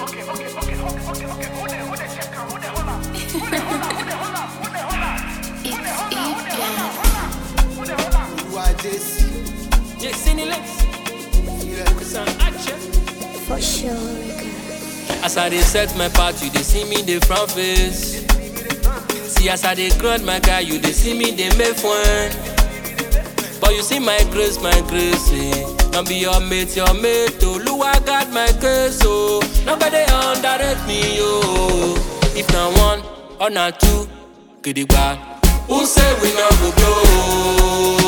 Jesse. Jesse Nilex, San Ache. For sure, girl. As I dey set my path, you dey see me dey front face. See as I dey grind my guy, you dey see me dey make fun. But you see my grace, my grace, eh. Don't be your mate, your mate, oh. Lua got my case, oh. Nobody underrate me, oh. If na one or na two, gidigba. Who say we no go blow?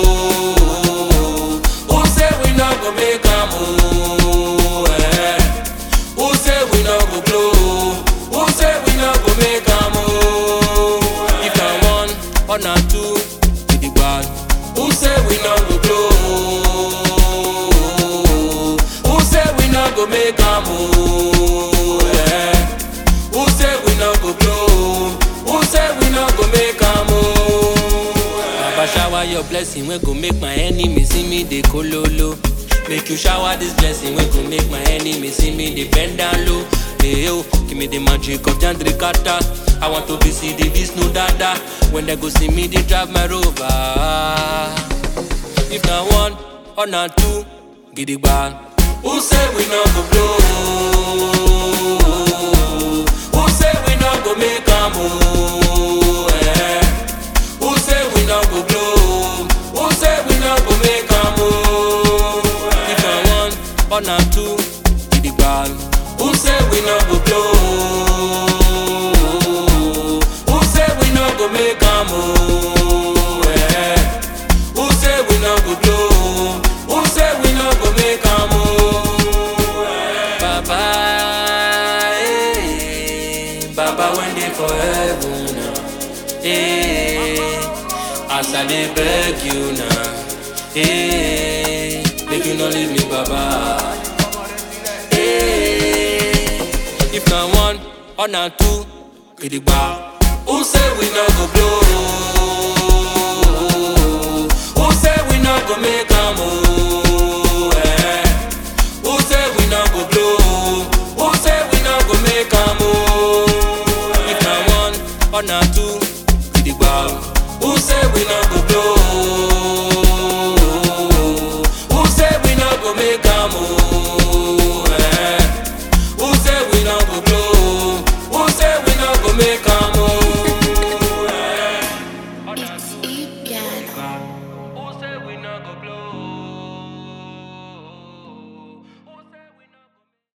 Who say we no go make am, oh? Eh? Who say we no go blow? Who say we no go make am, oh? If na one or na two, gidigba. Who say we no go blow? Who say we no go make am, oh? Eh? Who say we no go blow? Who say we no go make am, oh? Baba shower your blessing, we go make my enemy see me dey kololo. Make you shower this blessing, we go make my enemy see me dey bend down low. Hey yo, give me the magic of Jandrikata. I want to be see the Vishnu Dada. When they go see me, they drive my rover. If na one or na two, gidigba. Who say we no go blow? Who say we no go make am oh? Eh? Who say we no go blow? Who say we no go make am oh? If na one or na two, gidigba. Who say we no go blow? Who say we no go make am oh? Eh? Who say we no go blow? Who say we no go make am oh? Baba, eh, Baba when dey for heaven now, eh. As I dey beg you now, eh. Make you no leave me, Baba. Eh, If na one or na two, gidigba. Who say we no go blow? Who say we no go make am oh? Eh? Who say we no go blow? Who say we no go make am oh? If na one or na two, gidigba. Who say we no go blow?